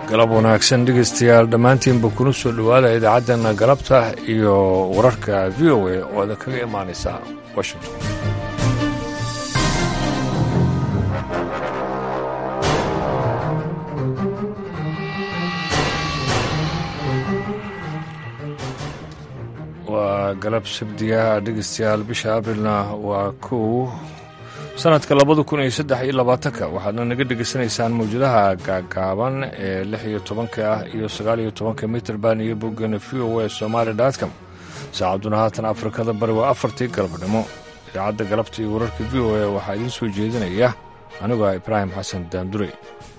galab wanaagsan dhegaystayaal dhammaantiinba kuna soo dhowaada idaacaddeena galabta iyo wararka v o a oo ada kaga imaanaysa washington waa galab sabdiga dhegaystayaal bisha abrilna waa kow sanadka labada kun iyo saddex iyo labaatanka waxaadna naga dhegaysanaysaan mawjadaha gaagaaban ee lix iyo tobanka ah iyo sagaal iyo tobanka mitrband iyo boggana v o a somaali dotcom saacadduna haatan afrikada bari waa afartii galabnimo idaacadda galabta iyo wararka v o a waxaa idiin soo jeedinaya anigoo ah ibraahim xasan daandure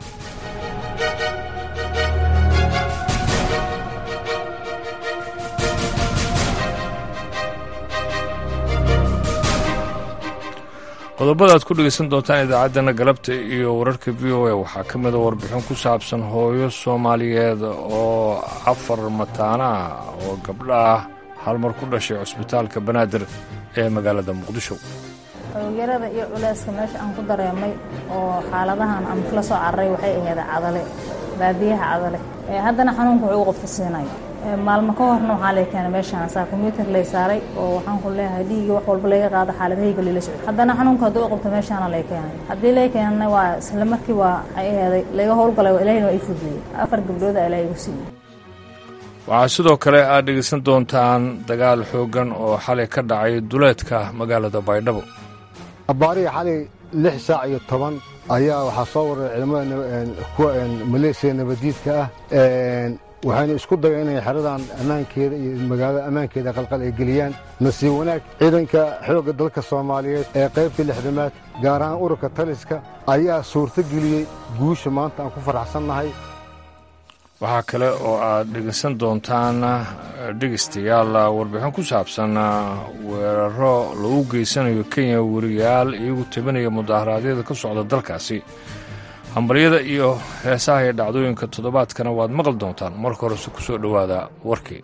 qodobada aad ku dhegaysan doontaan idaacaddana galabta iyo wararka v o a waxaa ka mida warbixin ku saabsan hooyo soomaaliyeed oo afar mataana ah oo gabdha ah hal mar ku dhashay cusbitaalka banaadir ee magaalada muqdisho hoogyarada iyo culeyska meesha aan ku dareemay oo xaaladahan aan kula soo cararay waxay ahayd cadale baadiyaha cadale haddana xanuunka wuxuu u qofka siinaya maalmo ka horna waxaa lay keenay meeshaan saa kombyuutar lay saaray oo waxaan ku leeyahay dhiigii wax walba laga qaado xaaladahayga lila socdo haddana xanuunka hadduu u qabto meeshaana lay keenay haddii lay keenana waa isla markii waa ay aheeday laga howlgalay ilaahayna waa i fududiyey afar gabdhooda ilaahay igu siiyey waxaa sidoo kale aad dhegaysan doontaan dagaal xooggan oo xalay ka dhacay duleedka magaalada baydhabo abbaariga xalay lix saac iyo toban ayaa waxaa soo waray ciidamada kuwa maleesiya nabadiidka ah waxayna isku dayeen inay xeradan ammaankeeda iyo magaalada ammaankeeda qalqal ay geliyaan nasiib wanaag ciidanka xoogga dalka soomaaliyeed ee qaybta lixdamaad gaar ahaan ururka taliska ayaa suurto geliyey guusha maanta aan ku faraxsannahay waxaa kale oo aad dhegaysan doontaan dhegaystayaal warbixin ku saabsan weeraro lagu geysanayo kenya weriyaal iyagu tabinaya mudaharaadyada ka socda dalkaasi hambaryada iyo heesaha iyo dhacdooyinka toddobaadkana waad maqli doontaan marka horese ku soo dhowaada warkii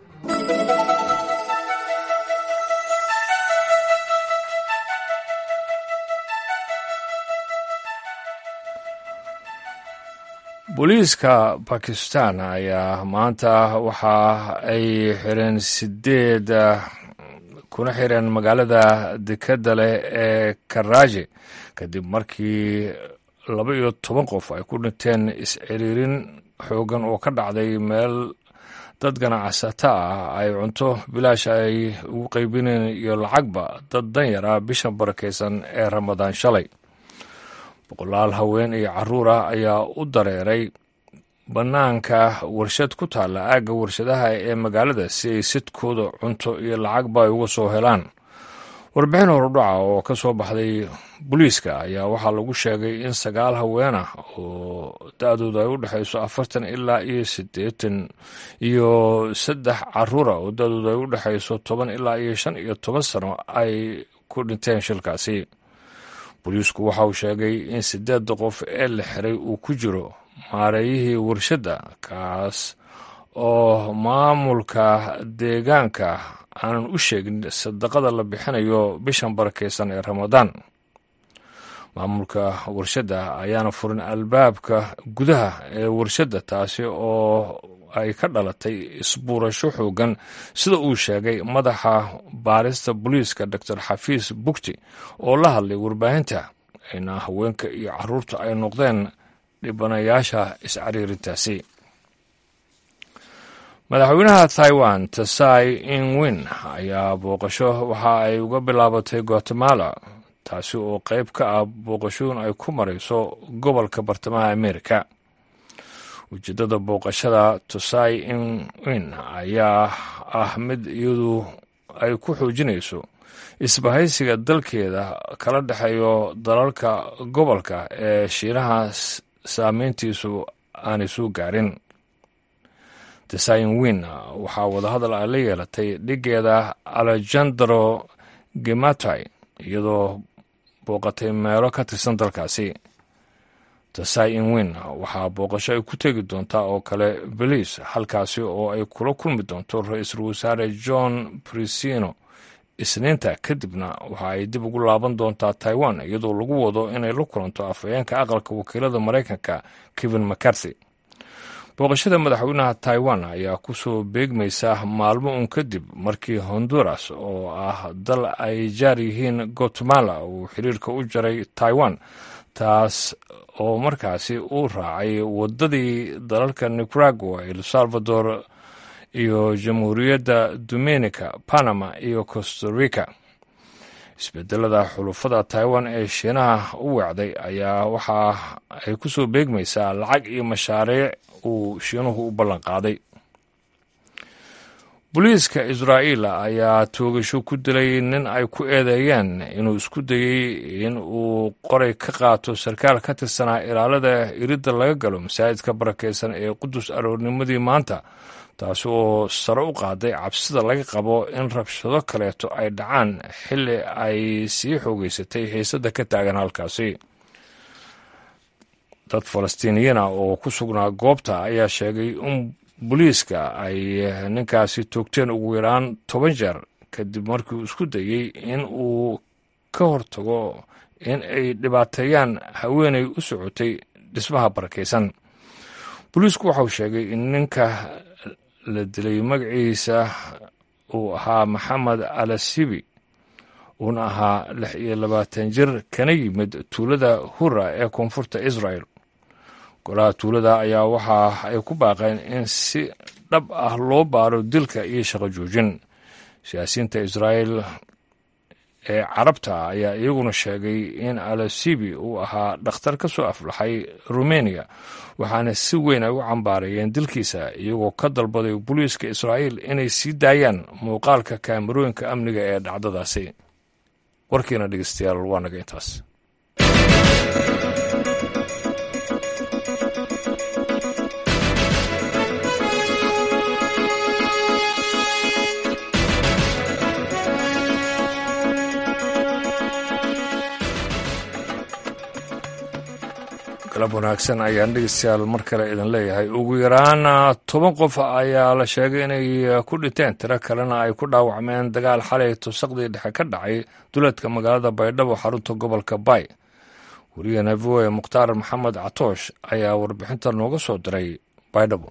booliiska bakistan ayaa maanta waxa ay xireen sideed kuna xireen magaalada dekadda leh ee karaaji kadib markii laba iyo toban qof ay ku dhinteen is-ciriirin xoogan oo ka dhacday meel dad ganacsata ah ay cunto bilaash ay ugu qaybineen iyo lacagba dad danyar ah bisha barakaysan ee ramadaan shalay boqolaal haween iyo caruur ah ayaa u dareeray bannaanka warshad ku taalla aagga warshadaha ee magaalada si ay sidkooda cunto iyo lacagba ay uga soo helaan warbixin horudhaca oo ka soo baxday booliiska ayaa waxaa lagu sheegay in sagaal haween ah oo da-dooda ay u dhexayso afartan ilaa iyo siddeetan iyo saddex caruura oo da-dooda ay u dhexayso toban ilaa iyo shan iyo toban sano ay ku dhinteen shilkaasi booliisku waxa uu sheegay in siddeedda qof ee la xiray uu ku jiro maareeyihii warshadda kaas oo maamulka deegaanka aanan u sheegin sadaqada la bixinayo bishan barakaysan ee ramadaan maamulka warshadda ayaana furin albaabka gudaha ee warshadda taasi oo ay ka dhalatay isbuurasho xoogan sida uu sheegay madaxa baarista booliiska doctor xafiis bugti oo la hadlay warbaahinta ayna haweenka iyo caruurta ay noqdeen dhibanayaasha iscariirintaasi madaxweynaha taiwan tasai ingwin ayaa booqasho waxa ay uga bilaabatay guatemala taasi oo qayb ka ah booqashooyin ay ku marayso gobolka bartamaha amerika ujeeddada booqashada tosai ingwin ayaa ah mid iyadu ay ku xoojinayso isbahaysiga dalkeeda kala dhexeeyo dalalka gobolka ee shiinaha saameyntiisu aanay soo gaarin desain win waxaa wadahadal ay la yeelatay dhigeeda alejandro gematai iyadoo booqatay meelo ka tirsan dalkaasi tasai inwin waxaa booqasho ay ku tegi doontaa oo kale beliis halkaasi oo ay kula kulmi doonto ra-iisul wasaare john brisino isniinta kadibna waxa ay dib ugu laaban doontaa taiwan iyadoo lagu wado inay la kulanto afhayeenka aqalka wakiilada maraykanka kevin mccarthy booqashada madaxweynaha taiwan ayaa ku soo beegmaysa maalmo un kadib markii honduras oo ah dal ay jaar yihiin guatemala uu xiriirka u jaray taiwan taas oo markaasi uu raacay waddadii dalalka nicaragua el salvador iyo jamhuuriyadda dominica panama iyo costa rica isbedelada xulufada taiwan ee shiinaha u weecday ayaa waxa ay ku soo beegmaysaa lacag iyo mashaariic uu shiinuhu u ballan qaaday booliiska israa'iil ayaa toogasho ku dilay nin ay ku eedeeyeen inuu isku dayey in uu qoray ka qaato sarkaal ka tirsanaa ilaalada iridda laga galo masaajidka barakeysan ee qudus aroornimadii maanta taasi oo sare u qaaday cabsida laga qabo in rabshado kaleeto ay dhacaan xilli ay sii xoogeysatay xiisadda ka taagan halkaasi dad falastiiniyiina oo ku sugnaa goobta ayaa sheegay in booliiska ay ninkaasi toogteen ugu yaraan toban jeer kadib markii uu isku dayey in uu ka hortago in ay dhibaateeyaan haweenay u socotay dhismaha barakaysan booliisku waxauu sheegay in ninka la dilay magaciisa uu ahaa maxamed alasibi uuna ahaa lix iyo labaatan jir kana yimid tuulada hura ee koonfurta israel golaha tuulada ayaa waxa ay ku baaqeen in si dhab ah loo baaro dilka iyo shaqo joojin siyaasiyiinta israa'el ee carabta ayaa iyaguna sheegay in alasibi uu ahaa dhakhtar ka soo aflaxay rumeniya waxaana si weyn ay u cambaarayeen dilkiisa iyagoo ka dalbaday booliiska israa'iil inay sii daayaan muuqaalka kaamarooyinka amniga ee dhacdadaasi warkiina dhegeystayaal waa naga intaas galab wanaagsan ayaan dhegeystayaal mar kale idin leeyahay ugu yaraan toban qof ayaa la sheegay inay ku dhinteen tiro kalena ay ku dhaawacmeen dagaal xalay tusaqdii dhexe ka dhacay duleedka magaalada baydhabo xarunta gobolka bay wariyahena v o e mukhtaar maxamed catoosh ayaa warbixinta nooga soo diray baydhabo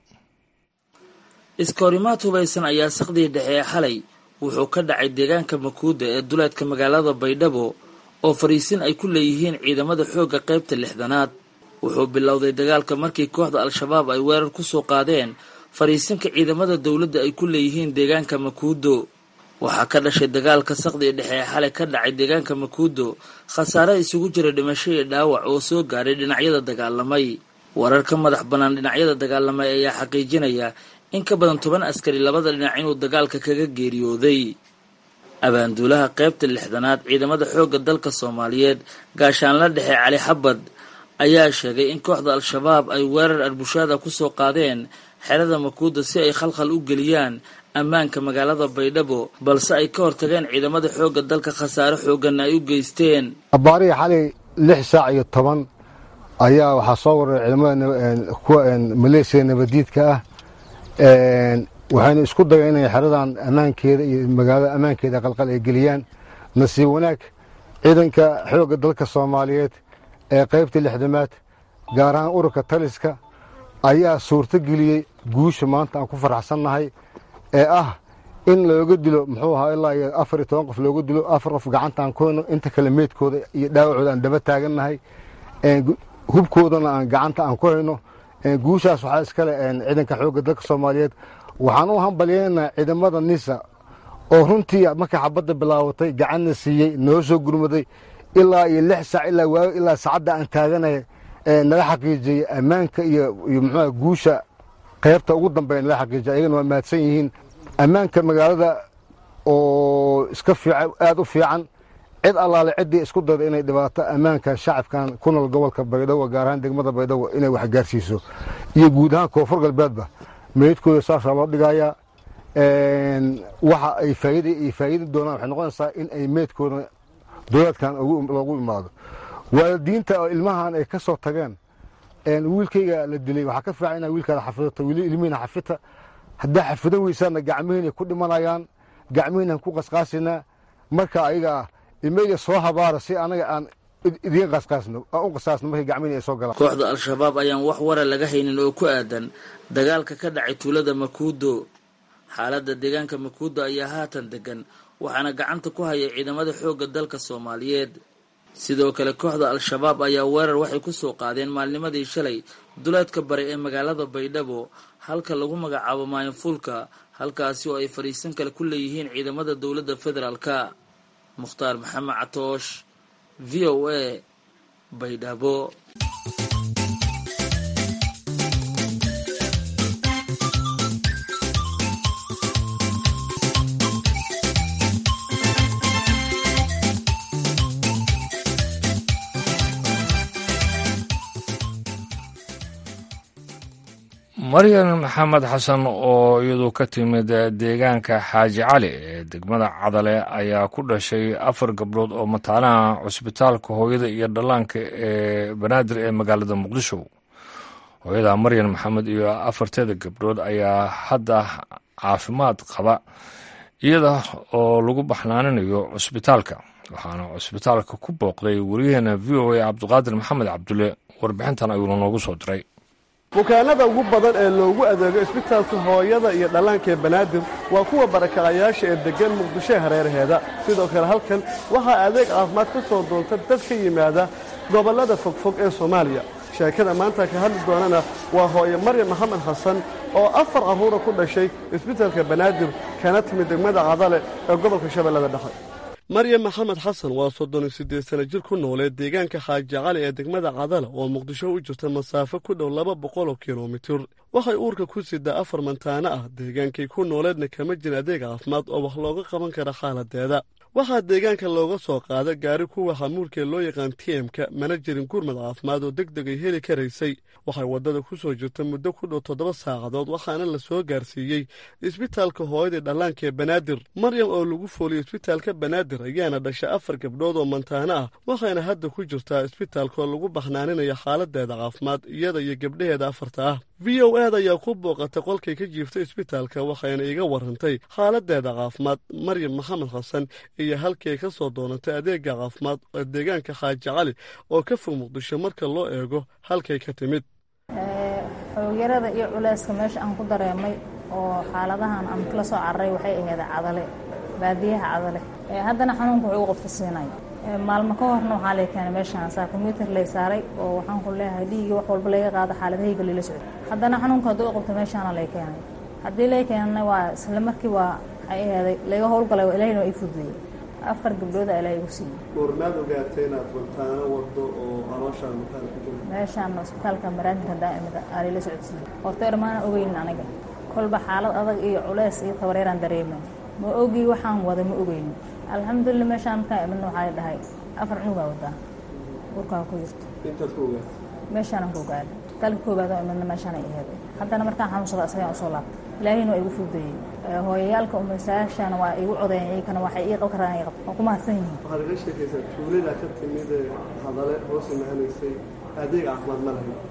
iskahorimaad hubaysan ayaa saqdii dhexe ee xalay wuxuu ka dhacay deegaanka makuuda ee duleedka magaalada baydhabo oo fariisin ay ku leeyihiin ciidamada xoogga qaybta lixdanaad wuxuu bilowday dagaalka markii kooxda al-shabaab ay weerar ku soo qaadeen fariisinka ciidamada dowladda ay ku leeyihiin deegaanka makuudo waxaa ka dhashay dagaalka saqdii dhexe ee xalay ka dhacay deegaanka makuudo khasaare isugu jira dhimasho iyo dhaawac oo soo gaaray dhinacyada dagaalamay warar ka madax bannaan dhinacyada dagaalamay ayaa xaqiijinaya in ka badan toban askari labada dhinac inuu dagaalka kaga geeriyooday abaanduulaha qaybta lixdanaad ciidamada xoogga dalka soomaaliyeed gaashaanla dhexe cali xabad ayaa sheegay in kooxda al-shabaab ay weerar arbushaada ku soo qaadeen xerada makuuda si ay khalkhal u geliyaan ammaanka magaalada baydhabo balse ay ka hortageen ciidamada xoogga dalka khasaare xoogganna ay u geysteen abaarihii xalay lix saac iyo toban ayaa waxaa soo waray ciidamada kuwa maleesiya nabadiidka ah waxayna isku dayeen inay xeradan ammaankeeda iyo magaalada ammaankeeda qalqal ay geliyaan nasiib wanaag ciidanka xoogga dalka soomaaliyeed ee qaybta lixdamaad gaar ahaan ururka taliska ayaa suurto geliyey guusha maanta aan ku faraxsannahay ee ah in looga dilo muxuu ahaa ilaa iyo afar iyo toban qof looga dilo afar qof gacanta aan ku hayno inta kale meydkooda iyo dhaawacooda aan daba taagannahay hubkoodana aan gacanta aan ku hayno guushaas waxaa iskale ciidanka xoogga dalka soomaaliyeed waxaan u hambalyeynaa ciidamada nisa oo runtii markay xabadda bilaabatay gacanna siiyey noo soo gurmaday ilaa iyo lix saac ilaa waago ilaa saacadda aan taaganay naga xaqiijiyey ammaanka iyo iyo muxuuha guusha qaybta ugu dambeeya naga xaqiijiya ayagana waa mahadsan yihiin ammaanka magaalada oo iska fiican aada u fiican cid allaale ciddii isku dayda inay dhibaato ammaanka shacabkan ku nool gobolka baydhabo gaar ahaan degmada baydhabo inay wax gaarsiiso iyo guud ahaan koonfur galbeedba meydkooda saasaa loo dhigayaa waxa ay faa'iida ay faa'iidi doonaan waxay noqonaysaa in ay meydkooda dowlaadkan loogu imaado waalidiinta oo ilmahan ay ka soo tageen wiilkayga la dilay waxaa ka fiican inaa wiilkaada xafidato weli ilmihiina xafita haddaa xafidan weysaana gacmihiinay ku dhimanayaan gacmihiinaan ku qasqaasinaa marka ayaga ah ilmeyga soo habaara si anaga aan idiga qaasqaasno aan u qasaasno markay gacmihi ay soo galaan kooxda al-shabaab ayaan wax wara laga haynin oo ku aadan dagaalka ka dhacay tuulada makuudo xaaladda deegaanka makuudo ayaa haatan degan waxaana gacanta ku haya ciidamada xoogga dalka soomaaliyeed sidoo kale kooxda al-shabaab ayaa weerar waxay ku soo qaadeen maalnimadii shalay duleedka bare ee magaalada baydhabo halka lagu magacaabo maayinfuulka halkaasi oo ay fadhiisan kale ku leeyihiin ciidamada dowladda federaalka mukhtaar maxamed catoosh v o a baydhabo maryan maxamed xasan oo iyadu ka timid deegaanka xaaji cali ee degmada cadale ayaa ku dhashay afar gabdhood oo mataanaha cusbitaalka hooyada iyo dhallaanka ee banaadir ee magaalada muqdisho hooyada maryan maxamed iyo afarteeda gabdhood ayaa hadda caafimaad qaba iyada oo lagu baxnaaninayo cusbitaalka waxaana cusbitaalka ku booqday wariyaheena v o a cabdiqaadir maxamed cabdulle warbixintan ayuuna noogu soo diray bukaanada ugu badan ee loogu adeego isbitaalka hooyada iyo dhallaanka ee banaadir waa kuwa barakacayaasha ee deggan muqdisho ee hareeraheeda sidoo kale halkan waxaa adeeg caafimaad ka soo doonta dad ka yimaada gobollada fogfog ee soomaaliya sheekada maanta ka hadli doonana waa hooye maryam maxamed xasan oo afar carruura ku dhashay isbitaalka banaadir kana timid degmada cadale ee gobolka shabeellada dhexe maryam maxamed xasan waa soddon iyo siddeed sana jir ku noolee deegaanka xaaji cali ee degmada cadale oo muqdisho u jirta masaafo ku dhow laba boqol oo kilomitir waxay uurka ku sidaa afar mantaano ah deegaankay ku nooleedna kama jin adeeg caafimaad oo wax looga qaban kara xaaladeeda waxaa deegaanka looga soo qaada gaari kuwa xamuulkee loo yaqaan t m-ka mana jirin gurmad caafimaad oo deg deg ay heli karaysay waxay waddada ku soo jirta muddo ku dhow toddoba saacadood waxaana la soo gaarsiiyey isbitaalka hooyadii dhallaanka ee banaadir maryam oo lagu fooliyey isbitaalka banaadir ayaana dhashay afar gabdhood oo mantaano ah waxayna hadda ku jirtaa isbitaalka oo lagu baxnaaninayo xaaladeeda caafimaad iyada iyo gabdhaheeda afarta ah v o ed ayaa ku booqatay qolkay ka jiiftay isbitaalka waxayna iga warantay xaaladeeda caafimaad maryam maxamed xasan iyo halkii ay ka soo doonatay adeega caafimaad ee deegaanka xaaji cali oo ka fog muqdisho marka loo eego halkay ka timid xoogyarada iyo culeyska meesha aan ku dareemay oo xaaladahan aan kala soo cararay waxay ahayd cadale baadiyaha cadale haddana xanuunka wuxuu qofka siinaya maalmo ka horna waxaa lay keenay meeshaan saa kombyuutar lay saaray oo waxaan ku leeyahay dhiigii wax walba layga qaado xaaladahayga layla socdo haddana xanuunka hadduu i qabto meeshaana lay keenay haddii lay keenana waa isla markii waa waxay aheeday layga howlgalay oo ilaahina waa ii fududeeyey afar gabdhooda ilaahay igu siiyey goormaad ogaatay inaad mantaano wado oo calooshaan mataana ku jiro meeshaan isbitaalka maraadinka daa'imada aa layla socodsiiyey horta ermaana ogeynin aniga kolba xaalad adag iyo culeys iyo tabareeraan dareemay ma ogii waxaan wada ma ogeynin alxamdulilah meeshaan markaan imidna waxaa la dhahay afar cunugaa wadaa urkaa ku jirto intaad ku ogaatay meeshaanan ku ogaaday isbitaalka koobaad oo imidna meeshaanay aheeday haddana markaan xanuunsada isagaan usoo laabtay ilaahina waa igu fududeeyey hooyayaalka umasaashaana waa igu codeeyeen iyakana waxay ii qaban karaan qab waa ku mahadsan yihiin waxaad iga sheekaysaa tuulada ka timid ee hadale hoos imahanaysay adeeg caafimaad ma lahayn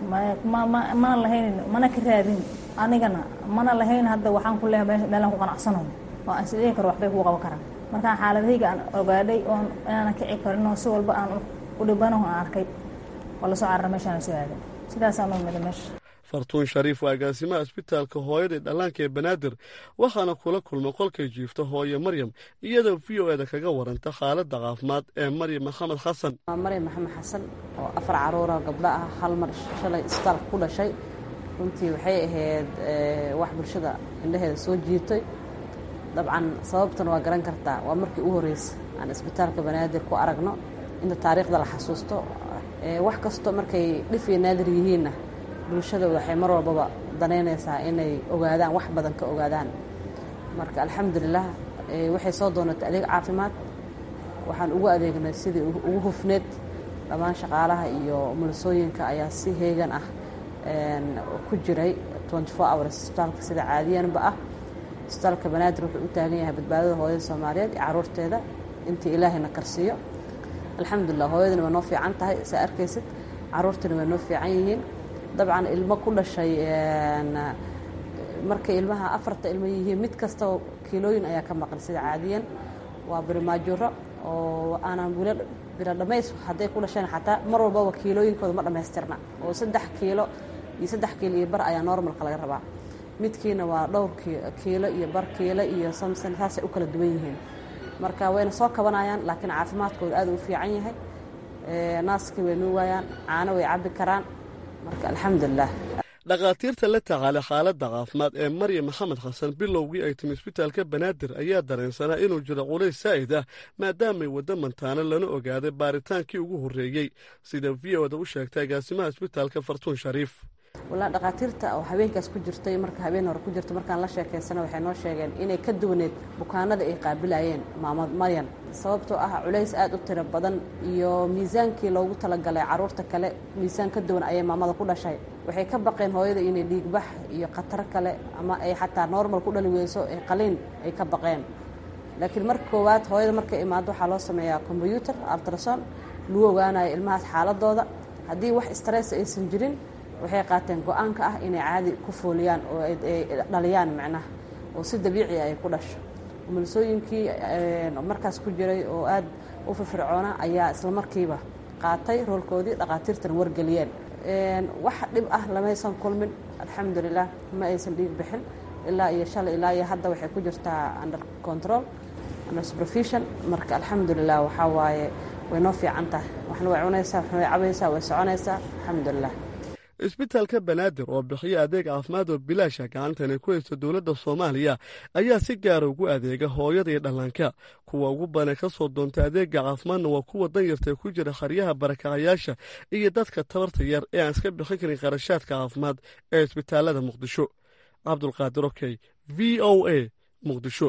mana lahaynin mana ka raadin anigana mana lahayn hadda waxaan ku leehay meelaan ku qanacsanayo oo aan isdhihi karo waxbay kuu qaban karaan markaan xaaladahayga aan ogaadhay oon inaanan kici karin oo si walba aan u dhibanaho aan arkay waa lasoo carara meeshaan soo aaday sidaasaan u imida meesha fartuun shariif waa agaasimaha isbitaalka hooyadii dhallaanka ee banaadir waxaana kula kulmay qolkay jiifta hooye maryam iyadoo v o eda kaga waranta xaaladda caafimaad ee maryam maxamed xasan waa maryam maxamed xasan oo afar caruura gabdho ah hal mar shalay isbitaalka ku dhashay runtii waxay ahayd wax bulshada indhaheeda soo jiitay dabcan sababtan waa garan kartaa waa markii u horreysay aan isbitaalka banaadir ku aragno inta taariikhda la xasuusto wax kasto markay dhif iyo naadir yihiinna bulshada waxay mar walbaba danaynaysaa inay ogaadaan wax badan ka ogaadaan marka alxamdulilah waxay soo doonatay adeeg caafimaad waxaan ugu adeegnay sidii ugu hufneed dhammaan shaqaalaha iyo mulisooyinka ayaa si heegan ah ku jiray hours isbitaalka sida caadiyanba ah isbitaalka banaadir wuxuu u taagan yahay badbaadada hooyada soomaaliyeed iyo caruurteeda intii ilaahayna karsiiyo alxamdulilah hooyadana waa noo fiican tahay saa arkaysid caruurtana waa noo fiican yihiin dabcan ilmo ku dhashay markay ilmaha afarta ilmo yihiin mid kastaba kiilooyin ayaa ka maqan sida caadiyan waa barimaajuro oo aanan wila bila dhamays hadday ku dhasheen xataa mar walbaba kiilooyinkooda ma dhammaystirna oo saddex kiilo iyo saddex kiilo iyo bar ayaa normalka laga rabaa midkiina waa dhowr kiilo iyo bar kiilo iyo samson saasay u kala duwan yihiin marka wayna soo kabanayaan laakiin caafimaadkooda aad u fiican yahay naaskii way nuugayaan caano way cabbi karaan marka alxamdulilah dhakhaatiirta la tacaala xaaladda caafimaad ee maryam maxamed xasan bilowgii ay timi isbitaalka banaadir ayaa dareensanaa inuu jiro culays saa'id ah maadaamay waddo mantaano lana ogaaday baaritaankii ugu horreeyey sida v oda u sheegtay agaasimaha isbitaalka fartuun shariif walaa dhakhaatiirta oo habeenkaas ku jirtay marka habeen hore ku jirta markaan la sheekaysana waxay noo sheegeen inay ka duwaneed bukaanada ay qaabilayeen maamad maryan sababtoo ah culays aad u tiro badan iyo miisaankii loogu talagalay carruurta kale miisaan ka duwan ayay maamada ku dhashay waxay ka baqeen hooyada inay dhiigbax iyo khatar kale ama ay xataa normal ku dhali weyso ee qaliin ay ka baqeen laakiin marka koowaad hooyada markay imaado waxaa loo sameeyaa kombyuutar altrason lagu ogaanayo ilmahaas xaaladooda haddii wax stress aysan jirin waxay qaateen go-aanka ah inay caadi ku fooliyaan oo ay dhaliyaan macnaha oo si dabiici ay ku dhasho umulisooyinkii markaas ku jiray oo aad u firfircoona ayaa isla markiiba qaatay roolkoodii dhakhaatiirtana wargeliyeen wax dhib ah lamaysan kulmin alxamdulilah ma aysan dhiig bixin ilaa iyo shalay ilaa iyo hadda waxay ku jirtaa under control under supervision marka alxamdulilah waxaa waaye way noo fiican tahay waxna way cunaysaa waxna way cabaysaa way soconaysaa alxamdulilah isbitaalka banaadir oo bixiya adeeg caafimaad oo bilaasha gacantana ku haysta dowladda soomaaliya ayaa si gaara ugu adeega hooyada iyo dhallaanka kuwa ugu badan ka soo doonta adeega caafimaadna waa kuwa danyartae ku jira kharyaha barakacayaasha iyo dadka tabarta yar ee aan iska bixin karin kharashaadka caafimaad ee isbitaalada muqdisho cabdulqaadir okey v o a muqdisho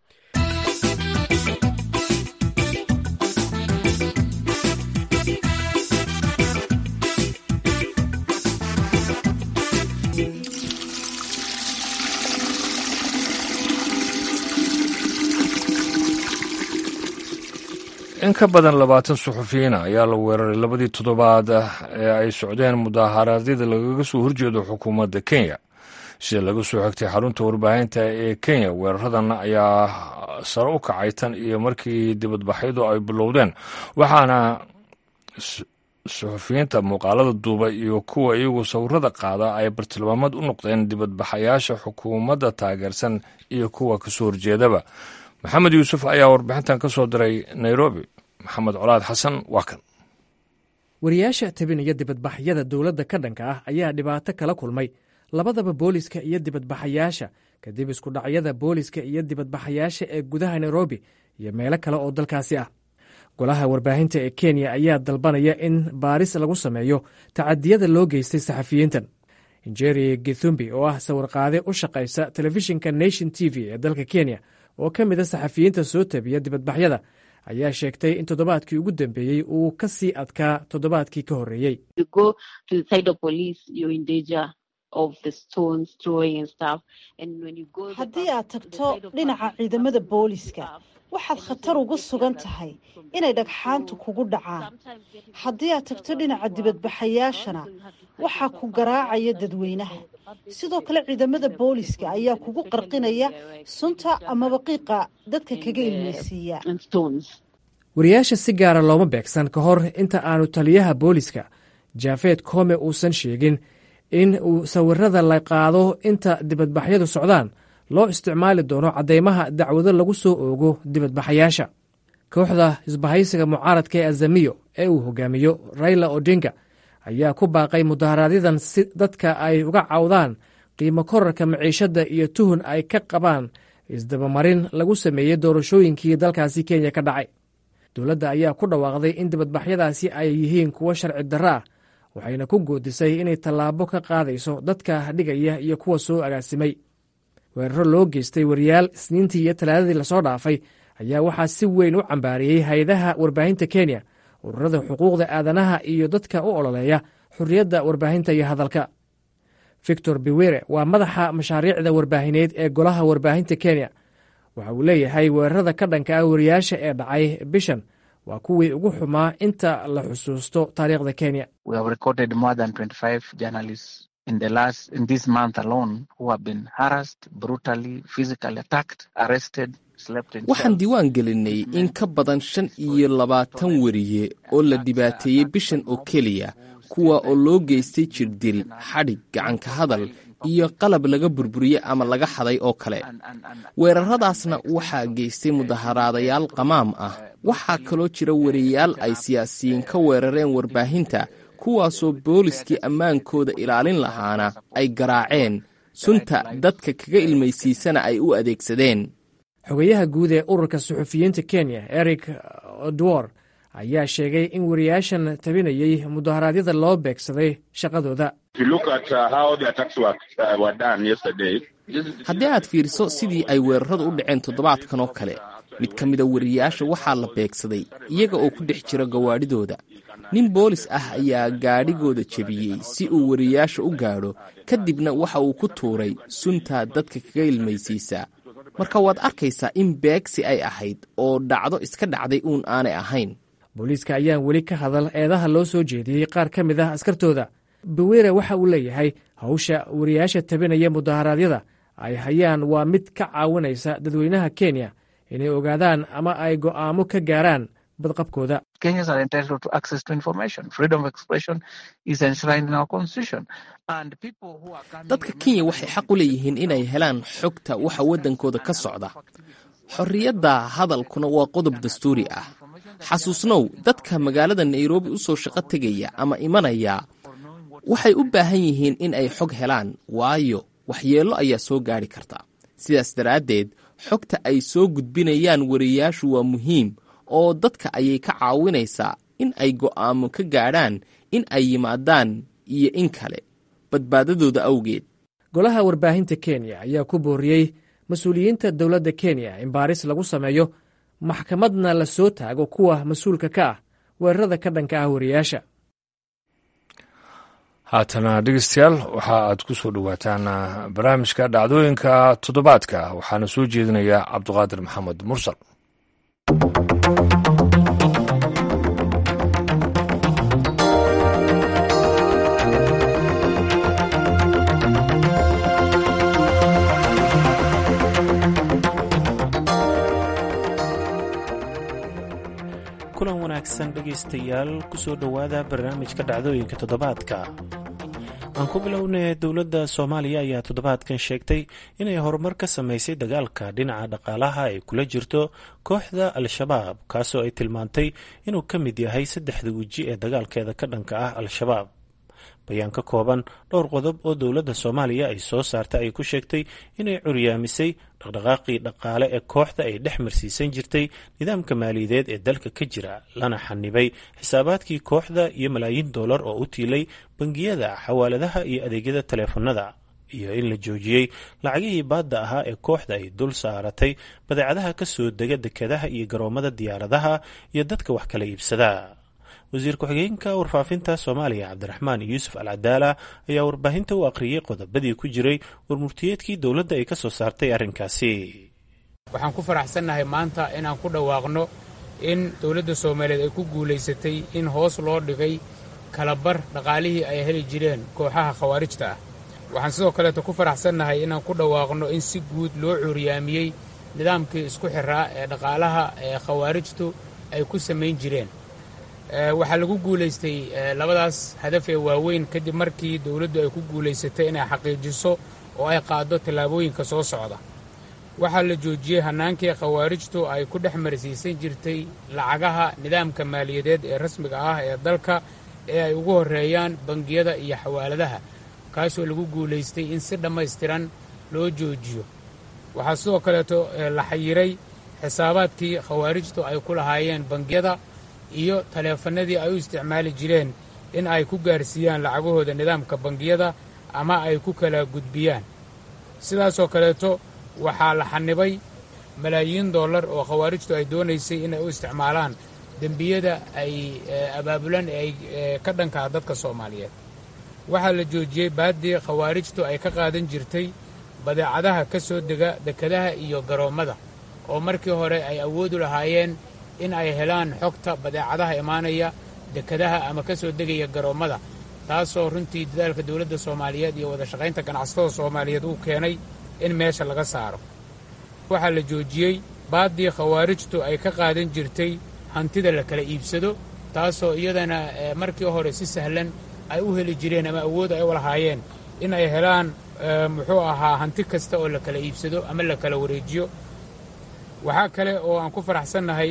in ka badan labaatan suxufiyiina ayaa la weeraray labadii toddobaad ee ay socdeen mudaharaadyada lagaga soo horjeedo xukuumadda kenya sida laga soo xigtay xarunta warbaahinta ee kenya weeraradan ayaa sare u kacay tan iyo markii dibadbaxyadu ay bilowdeen waxaana suxufiyiinta muuqaalada duuba iyo kuwa iyagu sawirada qaada ay bartilmaamad u noqdeen dibadbaxayaasha xukuumadda taageersan iyo kuwa kasoo horjeedaba maxamed yuusuf ayaa warbixintan ka soo diray nairobi maxamed colaad xasan waa kan wariyaasha tabinaya dibadbaxyada dowladda ka dhanka ah ayaa dhibaato kala kulmay labadaba booliska iyo dibadbaxayaasha kadib iskudhacyada booliska iyo dibadbaxayaasha ee gudaha nairobi iyo meelo kale oo dalkaasi ah golaha warbaahinta ee kenya ayaa dalbanaya in baaris lagu sameeyo tacadiyada loo geystay saxafiyiintan njeri githumbi oo ah sawirqaade u shaqaysa telefishinka nation t v ee dalka kenya oo ka mid a saxafiyiinta soo tabiya dibadbaxyada ayaa sheegtay in toddobaadkii ugu dambeeyey uu ka sii adkaa toddobaadkii ka horreeyey haddii aad tagto dhinaca ciidamada booliska waxaad khatar ugu sugan tahay inay dhagxaantu kugu dhacaan haddii aad tagto dhinaca dibadbaxayaashana waxaa ku garaacaya dadweynaha sidoo kale ciidamada booliska ayaa kugu qarqinaya sunta amaba qiiqa dadka kaga ilmeysiiya wariyaasha si gaara looma beegsan ka hor inta aanu taliyaha booliska jaafeed koome uusan sheegin in uu sawirada la qaado inta dibadbaxyadu socdaan loo isticmaali doono caddeymaha dacwado lagu soo oogo dibadbaxayaasha kooxda isbahaysiga mucaaradka ee azamiyo ee uu hogaamiyo raila odinga ayaa ku baaqay mudaharaadyaddan si dadka ay uga cawdaan qiimo korarka maciishadda iyo tuhun ay ka qabaan isdabamarin lagu sameeyey doorashooyinkii dalkaasi kenya ka dhacay dowladda ayaa ku dhawaaqday in dibadbaxyadaasi ay yihiin kuwo sharci darro ah waxayna ku goodisay inay tallaabo ka qaadayso dadka dhigaya iyo kuwa soo agaasimay weeraro loo geystay wariyaal isniintii iyo talaadadii lasoo dhaafay ayaa waxaa si weyn u cambaariyey hay-adaha warbaahinta kenya ururada xuquuqda aadanaha iyo dadka u ololeeya xorriyadda warbaahinta iyo hadalka victor biwere waa madaxa mashaariicda warbaahineed ee golaha warbaahinta kenya waxa uu leeyahay weerarada ka dhanka ah wariyaasha ee dhacay bishan waa kuwii ugu xumaa inta la xusuusto taariikhda kenya in the last in this month alone who have been harassed, brutally, physically attacked, arrested, slept in waxaan cells. diiwaan gelinay in ka badan shan iyo labaatan weriye oo la dhibaateeyey bishan oo keliya kuwa oo loo geystay jirdil xadhig gacanka hadal iyo qalab laga burburiyey ama laga xaday oo kale weeraradaasna waxaa geystay mudaharaadayaal qamaam ah waxaa kaloo jira weriyaal ay siyaasiyiin ka weerareen warbaahinta kuwaasoo booliskii ammaankooda ilaalin lahaana ay garaaceen sunta dadka kaga ilmaysiisana ay u adeegsadeen xogeyaha guud ee ururka suxufiyiinta kenya eric odwor ayaa sheegay in wariyaashan tabinayey mudaharaadyada loo beegsaday shaqadooda haddii aad fiiriso sidii ay weeraradu u dhaceen toddobaadkan oo kale mid ka mida wariyaasha waxaa la beegsaday iyaga oo ku dhex jira gawaadhidooda nin boolis ah ayaa gaadhigooda jebiyey si uu wariyaasha u gaadho kadibna waxa uu ku tuuray sunta dadka kaga ilmaysiisa marka waad arkaysaa in beegsi ay ahayd oo dhacdo iska dhacday uun aanay ahayn booliiska ayaan weli ka hadal eedaha loo soo jeediyey qaar ka mid ah askartooda bawere waxa uu leeyahay hawsha wariyaasha tabinaya mudaharaadyada ay hayaan waa mid ka caawinaysa dadweynaha kenya inay ogaadaan ama ay go'aamo ka gaaraan badqabkooda Kenyans are entitled to access to information. Freedom of expression is enshrined in our constitution. And people who are coming dadka kenya waxay xaq u leeyihiin inay helaan xogta waxa waddankooda ka socda xorriyadda hadalkuna waa qodob dastuuri ah xasuusnow dadka magaalada nairobi u soo shaqo tegaya ama imanaya waxay u baahan yihiin in ay xog helaan waayo waxyeello ayaa soo gaadhi karta sidaas daraaddeed xogta ay soo gudbinayaan wariyaashu waa muhiim oo dadka ayay ka caawinaysaa in ay go'aamo ka gaadhaan in ay yimaadaan iyo in kale badbaadadooda awgeed golaha warbaahinta kenya ayaa ku booriyey mas-uuliyiinta dowladda kenya in baaris lagu sameeyo maxkamadna la soo taago kuwa mas-uulka ka ah weerarada ka dhanka ah wariyaasha haatana dhegeystayaal waxa aad ku soo dhowaataan barnaamijka dhacdooyinka toddobaadka waxaana soo jeedinaya cabduqaadir maxamed mursal kulan wanaagsan dhegaystayaal kusoo dhowaada barnaamijka dhacdooyinka toddobaadka aan ku bilownay dowladda soomaaliya ayaa toddobaadkan sheegtay inay horumar ka samaysay dagaalka dhinaca dhaqaalaha ay kula jirto kooxda al-shabaab kaasoo ay tilmaantay inuu ka mid yahay saddexda weji ee dagaalkeeda ka dhanka ah al-shabaab bayaan ka kooban dhowr qodob oo dowladda soomaaliya ay soo saartay ay ku sheegtay inay curyaamisay dhaqdhaqaaqii dhaqaale ee kooxda ay dhex marsiisan jirtay nidaamka maaliyadeed ee dalka ka jira lana xanibay xisaabaadkii kooxda iyo malaayiin dollar oo u tiilay bangiyada xawaaladaha iyo adeegyada taleefanada iyo in la joojiyey lacagihii baadda ahaa ee kooxda ay dul saaratay badeecadaha ka soo dega dekedaha iyo garoomada diyaaradaha iyo dadka wax kala iibsada wasiir ku-xigeenka warfaafinta soomaaliya cabdiraxmaan yuusuf al cadaala ayaa warbaahinta u akhriyey qodobadii ku jiray warmurtiyeedkii dowladda ay ka soo saartay arrinkaasi waxaan ku faraxsannahay maanta inaan ku dhawaaqno in dowladda soomaaliyeed ay ku guulaysatay in hoos loo dhigay kalabar dhaqaalihii ay heli jireen kooxaha khawaarijta ah waxaan sidoo kaleeto ku faraxsannahay inaan ku dhawaaqno in si guud loo cuuriyaamiyey nidaamkii isku xiraa ee dhaqaalaha ee khawaarijtu ay ku samayn jireen waxaa lagu guulaystay labadaas hadaf ee waaweyn kadib markii dowladdu ay ku guulaysatay inay xaqiijiso oo ay qaaddo tallaabooyinka soo socda waxaa la joojiyey hannaankii khawaarijtu ay ku dhex marsiisan jirtay lacagaha nidaamka maaliyadeed ee rasmiga ah ee dalka ee ay ugu horreeyaan bangiyada iyo xawaaladaha kaasoo lagu guulaystay in si dhammaystiran loo joojiyo waxaa sidoo kaleeto la xayiray xisaabaadkii khawaarijtu ay ku lahaayeen bangiyada iyo taleefannadii ay u isticmaali jireen in ay ku gaarsiiyaan lacagahooda nidaamka bangiyada ama ay ku kala gudbiyaan sidaasoo kaleeto waxaa la xanibay malaayiin dollar oo khawaarijtu ay doonaysay inay u isticmaalaan dembiyada ay abaabulan ee ay ka dhankaa dadka soomaaliyeed waxaa la joojiyey baaddii khawaarijtu ay ka qaadan jirtay badeecadaha ka soo dega dekedaha iyo garoommada oo markii hore ay awoodu lahaayeen in ay helaan xogta badeecadaha imaanaya dekedaha ama ka soo degaya garoommada taasoo runtii dadaalka dowladda soomaaliyeed iyo wada shaqaynta ganacsatada soomaaliyeed uu keenay in meesha laga saaro waxaa la joojiyey baaddii khawaarijtu ay ka qaadan jirtay hantida la kala iibsado taasoo iyadana markii hore si sahlan ay u heli jireen ama awood ay u lahaayeen in ay helaan muxuu ahaa hanti kasta oo la kala iibsado ama la kala wareejiyo waxaa kale oo aan ku faraxsannahay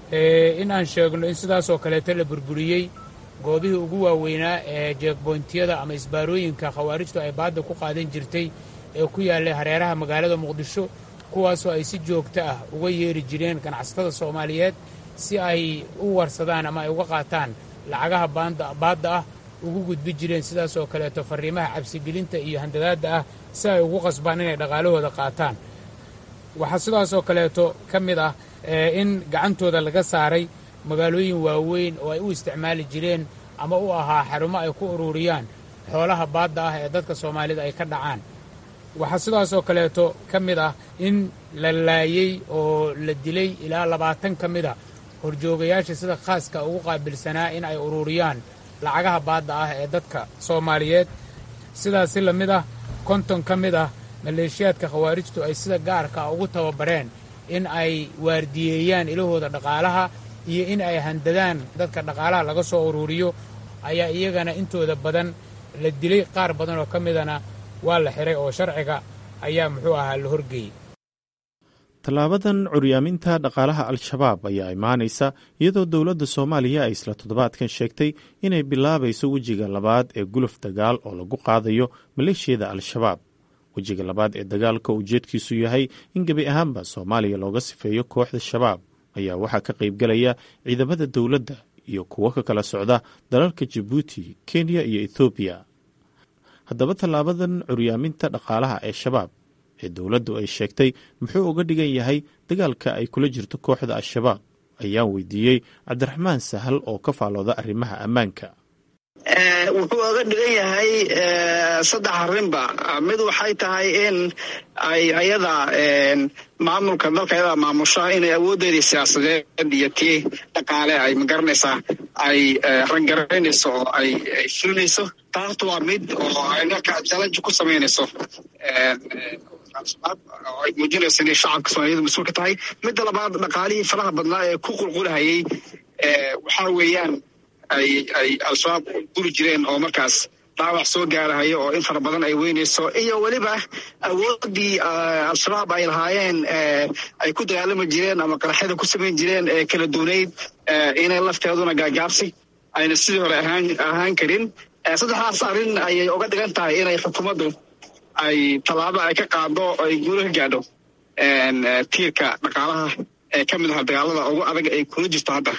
in aan sheegno in sidaasoo kaleeto la burburiyey goobihii ugu waaweynaa ee jeegboyntiyada ama isbaarooyinka khawaarijtu ay baadda ku qaadan jirtay ee ku yaallay hareeraha magaalada muqdisho kuwaasoo ay si joogto ah uga yeeri jireen ganacsatada soomaaliyeed si ay u warsadaan ama ay uga qaataan lacagaha baadda ah ugu gudbi jireen sidaasoo kaleeto farriimaha cabsigelinta iyo handadaadda ah si ay ugu qasbaan inay dhaqaalahooda qaataan waxaa sidaasoo kaleeto ka mid ah in gacantooda laga saaray magaalooyin waaweyn oo ay u isticmaali jireen ama u ahaa xarumo ay ku ururiyaan xoolaha baadda ah ee dadka soomaalida ay ka dhacaan waxaa sidaasoo kaleeto ka mid ah in la laayey oo la dilay ilaa labaatan ka mid a horjoogayaasha sida khaaska ugu qaabilsanaa in ay ururiyaan lacagaha baadda ah ee dadka soomaaliyeed sidaas si la mid ah konton ka mid ah maleeshiyaadka khawaarijtu ay sida gaarka ugu tababareen in ay waardiyeeyaan ilahooda dhaqaalaha iyo in ay handadaan dadka dhaqaalaha laga soo ururiyo ayaa iyagana intooda badan la dilay qaar badan oo ka midana waa la xiray oo sharciga ayaa muxuu ahaa la horgeeyey tallaabadan curyaaminta dhaqaalaha al-shabaab ayaa imaanaysa iyadoo dowladda soomaaliya ay isla toddobaadkan sheegtay inay bilaabayso wejiga labaad ee guluf dagaal oo lagu qaadayo maleeshiyada al-shabaab wejiga labaad ee dagaalka ujeedkiisu yahay in gebi ahaanba soomaaliya looga sifeeyo kooxda shabaab ayaa waxaa ka qaybgelaya ciidamada dowladda iyo kuwo ka kala socda dalalka jabuuti kenya iyo ethoobiya haddaba tallaabadan curyaaminta dhaqaalaha ee shabaab ee dowladdu ay sheegtay muxuu uga dhigan yahay dagaalka ay kula jirto kooxda al-shabaab ayaan weydiiyey cabdiraxmaan sahal oo ka faalooda arrimaha ammaanka wuxuu oga dhigan yahay saddex arrinba mid waxay tahay in ay ayada maamulka dalka ayada maamusha inay awooddeedii siyaasadeed iyo tii dhaqaale ay magaranaysaa ay rangaraynayso oo ay fulinayso taarta waa mid oo ay marka challenge ku samaynayso oo ay muujinayso inay shacabka soomaaliyada mas-uulka tahay midda labaad dhaqaalihii faraha badnaa ee ku qulqulahayay waxaa weeyaan ay ay al-shabaab guri jireen oo markaas dhaawac soo gaarahayo oo in fara badan ay weynayso iyo weliba awooddii al-shabaab ay lahaayeen ay ku dagaalami jireen ama qaraxyada ku samayn jireen ee kala duunayd inay lafteeduna gaagaabsi ayna sidii hore ahaan ahaan karin saddexdaas arrin ayay uga dhigan tahay inay xukuumaddu ay tallaabo ay ka qaado oo ay guula ka gaadho tiirka dhaqaalaha ee ka mid aha dagaalada ugu adag ay kula jirto hadda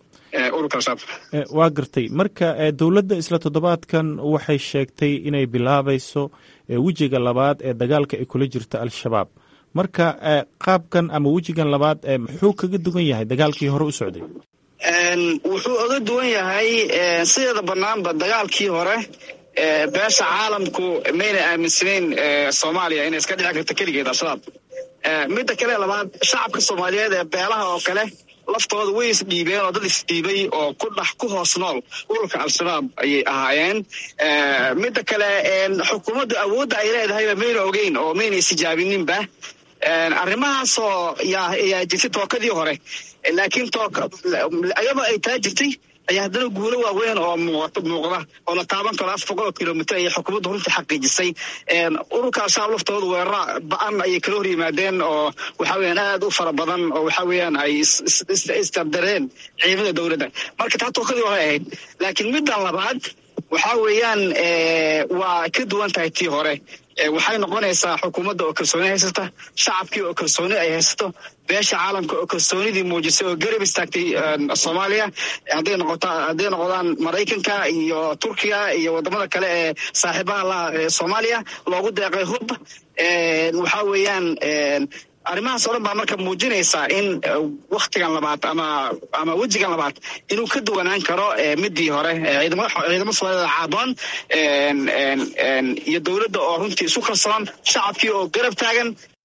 waa gartay marka dowladda isla toddobaadkan waxay sheegtay inay bilaabayso wejiga labaad ee dagaalka ay kula jirto al-shabaab marka qaabkan ama wejigan labaad muxuu kaga duwan yahay dagaalkii hore u socday wuxuu oga duwan yahay sideeda banaanba dagaalkii hore beesha caalamku mayna aaminsanayn soomaaliya inay iska dhici karto keligeed al-shabaab midda kale labaad shacabka soomaaliyeed ee beelaha oo kale laftooda way isdhiibeen oo dad isdhiibay oo ku dhex ku hoos nool ururka al-shabaab ayay ahaayeen midda kale xukuumaddu awoodda ay leedahayba mayna ogeyn oo mayna isijaabininba arrimahaasoo yaa yaa jirtay tookadii hore laakiin tooka ayadoo ay taa jirtay ayaa haddana guulo waaweyn oo muuqato muuqda oo la taaban karo afar boqol oo kilomitr ayay xukuumaddu runtii xaqiijisay ururka al-shabaab laftooda weerara ba-an ayay kala hor yimaadeen oo waxa weeyaan aad u fara badan oo waxa weeyaan ay isdardareen ciidamada dowladda marka taa tookadii hore ahayd laakiin middan labaad waxa weeyaan waa ka duwan tahay tii hore waxay noqonaysaa xukuumadda oo kalsooni haysata shacabkii oo kalsooni ay haysato beesha caalamka oo kalsoonidii muujisay oo garab istaagtay soomaaliya hadday noqota hadday noqdaan maraykanka iyo turkiya iyo wadamada kale ee saaxiibaha laha ee soomaaliya loogu deeqay hub waxa weeyaan arrimahaas oo dhan baa marka muujinaysaa in waktigan labaad ama ama wejigan labaad inuu ka duwanaan karo midii hore ciidamada soomaalida caadoon iyo dowladda oo runtii isu kalsoon shacabkii oo garab taagan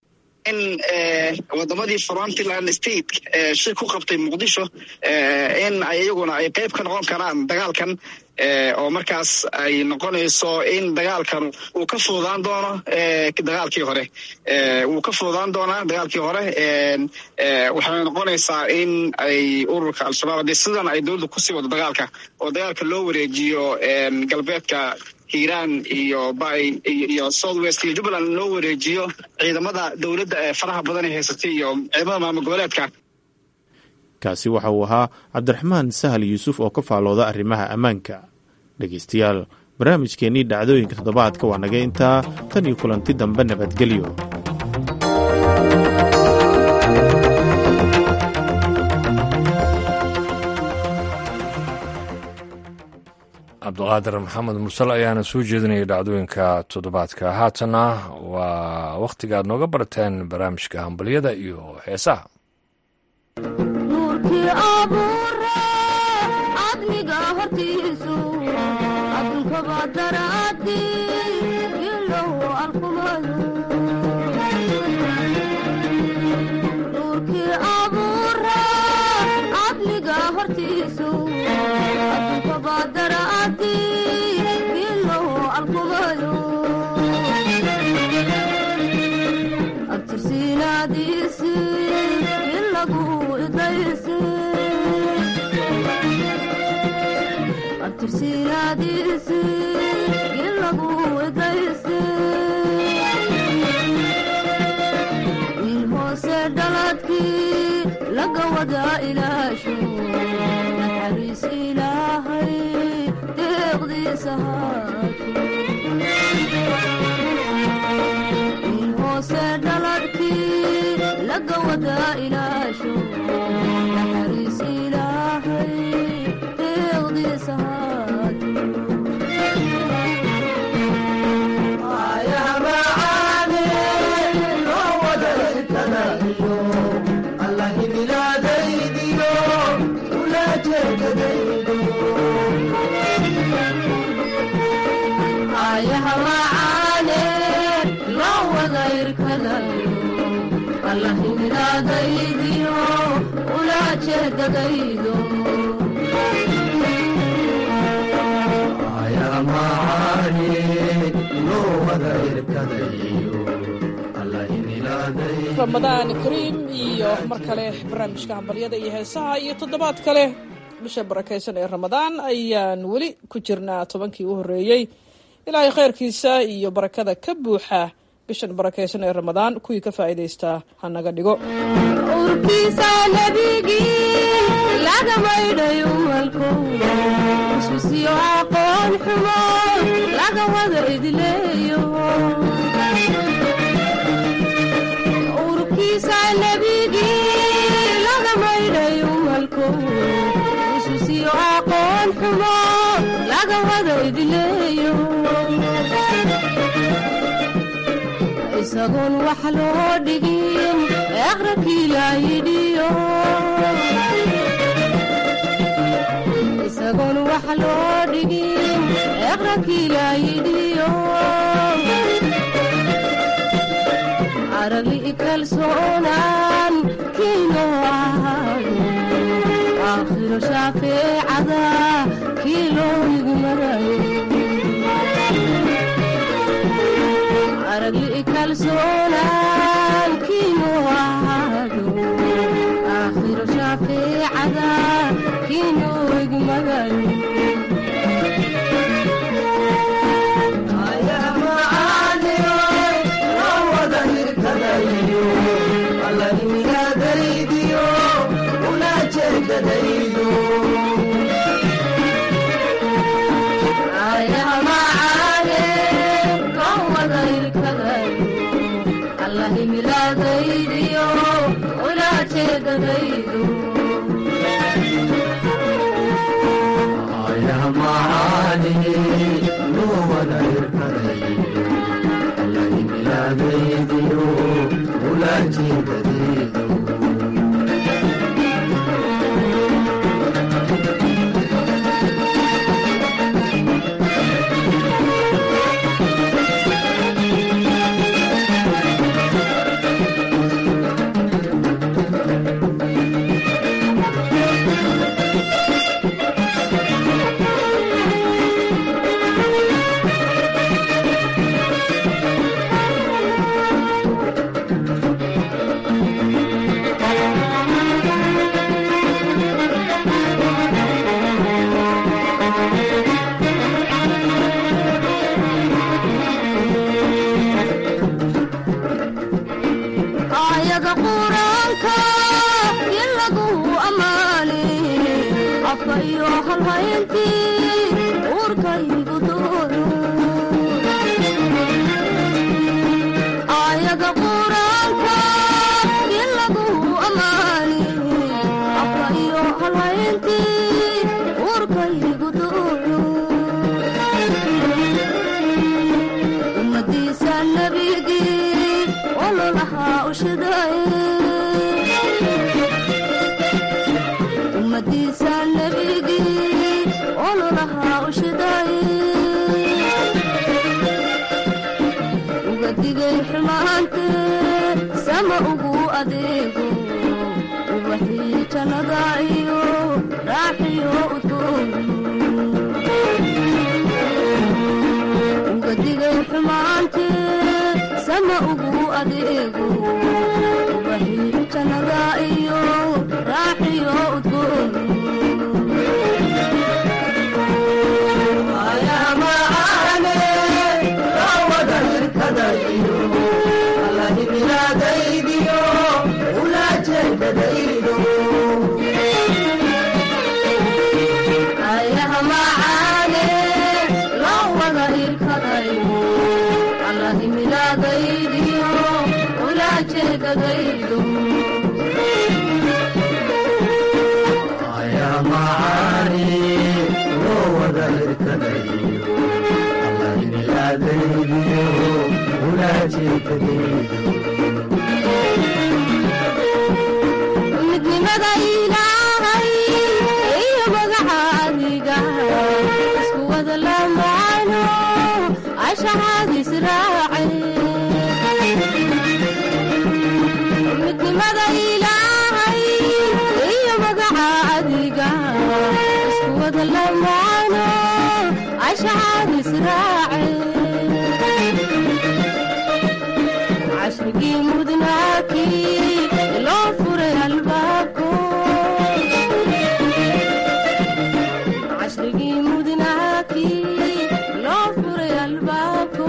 in wadamadii frontland state shir ku qabtay muqdisho in ay iyaguna ay qeyb ka noqon karaan dagaalkan oo markaas ay noqonayso in dagaalkan uu ka fududaan doono dagaalkii hore wuu ka fududaan doonaa dagaalkii hore waxay noqonaysaa in ay ururka al-shabaab haddii sidan ay dowladda kusii wado dagaalka oo dagaalka loo wareejiyo galbeedka hiiraan iyo bay iyo south west iyo jubbaland loo wareejiyo ciidamada dowladda ee faraha badan ee haysatay iyo ciidamada maamul goboleedka kaasi waxa uu ahaa cabdiraxmaan sahal yuusuf oo ka faalooda arrimaha ammaanka dhegaystayaal barnaamijkeennii dhacdooyinka toddobaadka waa naga intaa tan iyo kulanti dambe nabadgelyo cabdiqaadir maxamed mursal ayaana soo jeedinaya dhacdooyinka toddobaadka haatana waa wakhtiga aad nooga barateen barnaamijka hambalyada iyo heesaha wiil hoose dhaladkii laga wadaa ilaasho naxariis ilaahay deeqdiisa wiil hoose dhaladkii laga wadaa ilaasho naxariis ilaahay deeqdiisa ramadaan kariim iyo mar kale barnaamijka hambalyada iyo heesaha iyo toddobaad kale bisha barakaysan ee ramadaan ayaan weli ku jirnaa tobankii u horreeyey ilaahay khayrkiisa iyo barakada ka buuxa bishan barakaysan ee ramadaan kuwii ka faa'iidaystaa ha naga dhigo urkiisa nabigii laga maydhayo malkow iswisiyo aqoon xumo laga wada idleeyo urkiisa nabigii laga maydhayo malkow iswisiyo aqoon xumo laga wada idleeyo isagoon wax loo dhigin eqrakii laa yidhiyo isagoon wax loo dhigin eqrakii laa yidhiyo aragli kalsoonaan kiino ahaado aakhiro shaafeecada kii loo igmarayo aragli kalsoonaan kiinu ahaado aakhiro shaafeecada kiinu igmagayo halayntii uurkaygu duulu aayada quraanka in lagu ammaani afka iyo halayntii uurkaygu duulu ummadiisa nebigii ololahaa ushiday ummadiisa nebigii ololahaa ushiday uga digay xumaantee sama ugu adeego ubaxii jannada iyo raaxiyo udgoon uga digay xumaantee sama ugu adeego ubaxii jannada iyo raaxiyo udgoon ayaha macaane loo wada irkadayo allahimilaadaydiyo ulaajeedadaydo midnimada ilaahay iyo magaca adiga isku wada lamaano ashahaadis raace midnimada ilaahay iyo magaca adiga isku wada lamaano ashahaadis raace cashrigii mudnaakii loo furay albaabko cashrigii mudnaakii loo furay albaabko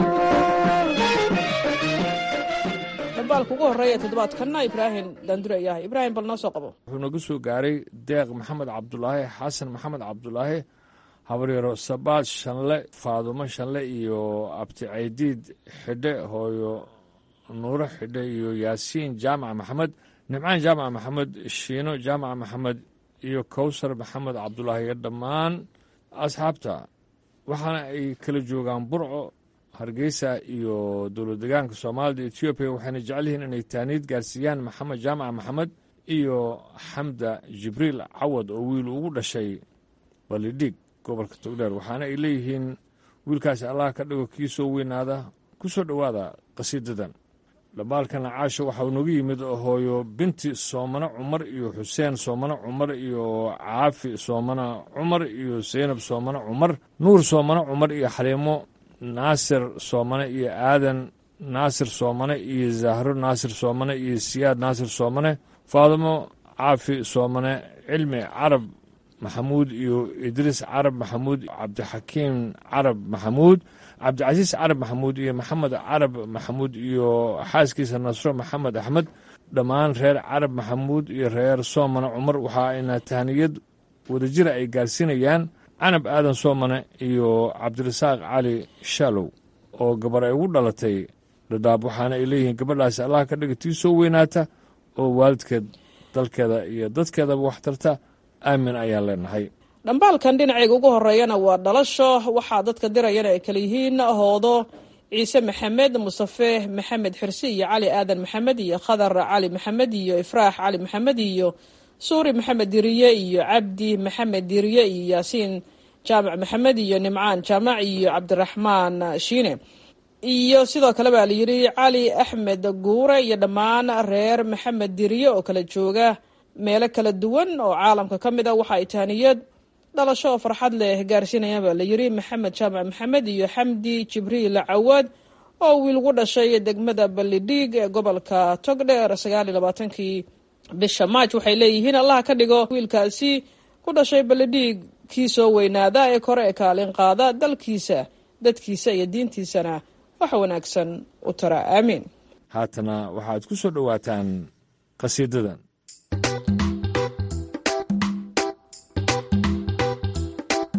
dhambaalka ugu horreeya ee toddobaadkanna ibraahim daandure ayaa ahay ibraahim bal noo soo qabo wuxuu nagu soo gaaray deeq maxamed cabdulaahi xasan maxamed cabdulaahi habaryaro sabaad shanle faadumo shanle iyo abti caydiid xidhe hooyo nuuro xidhe iyo yaasiin jaamac maxamed nimcaan jaamac maxamed shiino jaamac maxamed iyo kowsar maxamed cabdulaahi iyo dhammaan asxaabta waxaana ay kala joogaan burco hargeysa iyo dowlad degaanka soomaalida etoobiya waxayna jecel yihiin inay taaniid gaarsiiyaan maxamed jaamac maxamed iyo xamda jibriil cawad oo wiil ugu dhashay balidhig gobolka togdheer waxaana ay leeyihiin wiilkaasi allah ka dhigo kii soo weynaada ku soo dhowaada qasiidadan dhambaalkana caasho waxa uu nagu yimid hooyo binti soomane cumar iyo xuseen soomane cumar iyo caafi soomane cumar iyo seynab soomane cumar nuur soomane cumar iyo xaliimo naasir soomane iyo aadan naasir soomane iyo zahro naasir soomane iyo siyaad naasir soomane faadimo caafi soomane cilmi carab maxamuud iyo idriis carab maxamuud cabdixakiim carab maxamuud cabdicasiis carab maxamuud iyo maxamed carab maxamuud iyo xaaskiisa nasro maxamed axmed dhammaan reer carab maxamuud iyo reer soomane cumar waxa ayna tahniyad wadajira ay gaarsiinayaan canab aadan soomane iyo cabdirasaaq cali shaalow oo gabar ay ugu dhalatay dhadhaab waxaana ay leeyihiin gabadhaasi allah ka dhiga tii soo weynaata oo waalidkeed dalkeeda iyo dadkeedaba wax tarta aamin ayaan leenahay dhambaalkan dhinacayga ugu horeeyana waa dhalasho waxaa dadka dirayana ay kala yihiin hoodo ciise maxamed musafe maxamed xirsi iyo cali aadan maxamed iyo khadar cali maxamed iyo ifraax cali maxamed iyo suuri maxamed diriye iyo cabdi maxamed diriye iyo yaasiin jaamac maxamed iyo nimcaan jaamac iyo cabdiraxmaan shiine iyo sidoo kale baa layidhi cali axmed guure iyo dhammaan reer maxamed diriye oo kala jooga meelo kala duwan oo caalamka ka mid a waxa ay tahniyad dhalasho oo farxad leh gaarsiinayaan baa layidhi maxamed jaamac maxamed iyo xamdi jibriil cawad oo wiilgu dhashay degmada ballidhiig ee gobolka togdheer sagaaliyo labaatankii bisha maaj waxay leeyihiin allaha ka dhigo wiilkaasi ku dhashay ballidhiig kii soo weynaada ee kore ee kaalin qaada dalkiisa dadkiisa iyo diintiisana wax wanaagsan u tara aamiin haatana waxaad ku soo dhowaataan qasiidadan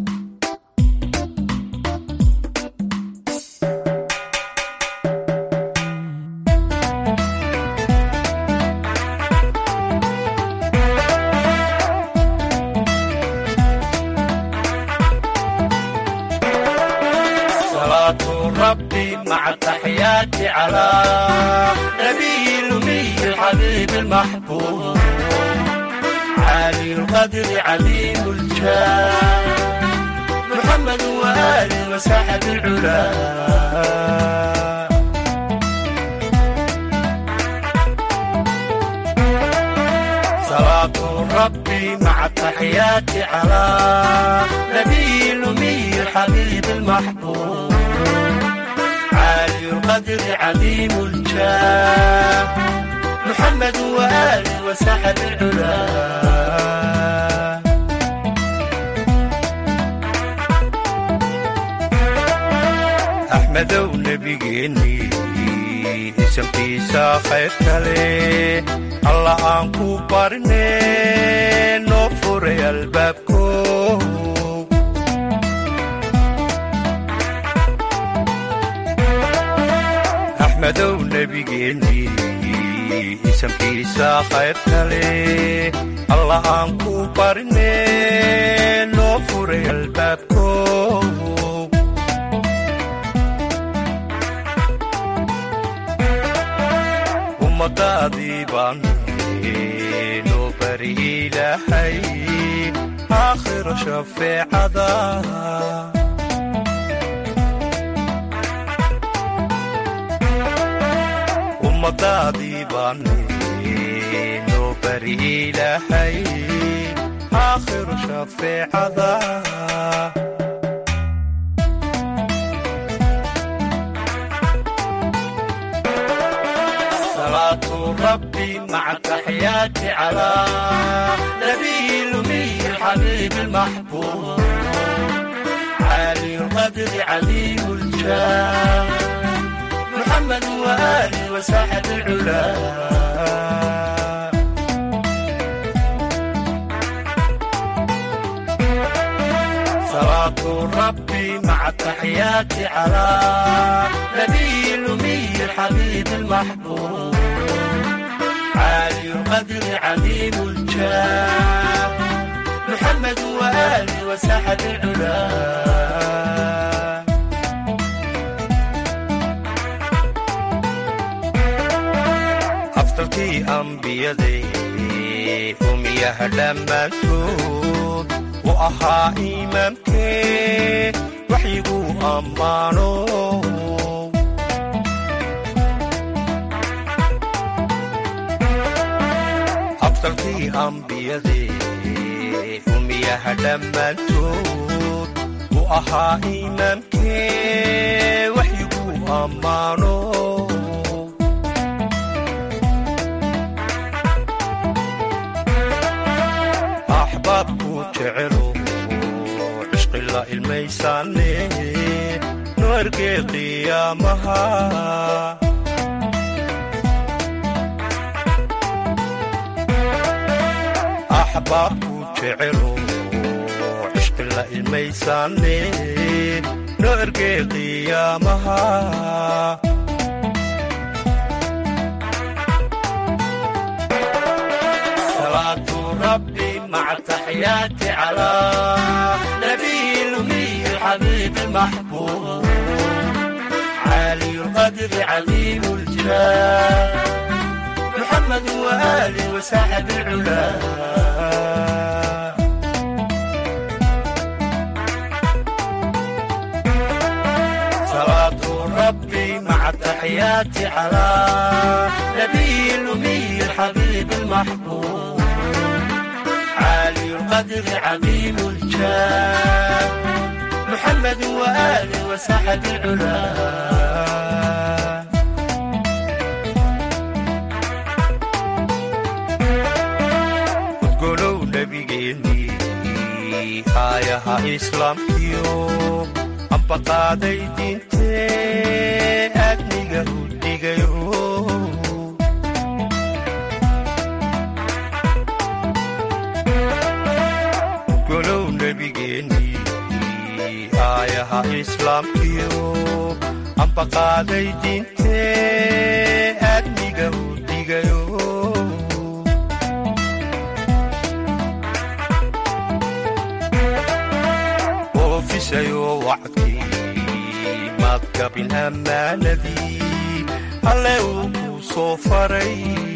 التحيات على نبي الأمي الحبيب المحبوب عالي القدر عظيم الجاه محمد وآله وساحة العلا صلاة ربي مع التحيات على نبي الأمي الحبيب المحبوب عالي القدر عظيم الجاه محمد وآله وساحة العلا أحمدو نبيجيني isamkiisa khayr kale alla aan ku barne noo furay albaabko axmedow nebigeennii isamkiisa khayr kale alla aan ku barne noo furay albaabko ummadaadii baan noo bari ilaahay aakhiro shafeecada ummadaadii baan noo bari ilaahay aakhiro shafeecada صلاة ربي مع التحيات على نبي الأمي الحبيب المحبوب عالي القدر عظيم الجاه محمد وآله وساحة العلا صلاة ربي مع التحيات على نبي الأمي الحبيب المحبوب عالي القدر عظيم الجاه محمد وآله وساحة العلا أفضلتي أنبيادي أميها دمانتود وأها إمامكي وحيقو أمانو afdalkii ambiyadee umiyaha dhammaantood u ahaa imaamkee waxyigu ammaano axbaabku jecelo cishqi la ilmaysaane nu ergee qiyaamaha axbaabku jecelo cishqi la ilmaysaane no ergee qiyaamaha صلاة ربي مع التحيات على نبي الأمي الحبيب المحبوب عالي القدر عظيم الجاه محمد وآله وساحة العلا صلاة ربي مع التحيات على نبي الأمي الحبيب المحبوب عالي القدر عظيم الجاه محمد وآله وساحة العلا udgolow nebigeennii aayaha islaamkiyo ambaqaaday diintee aadniga u dhigayo udgolow nebigeennii aayaha islaamkiyo ambaqaaday diintee aadniga u dhigayo oofisayo wacdkii madgabin ammaanadii alle uu ku soo faray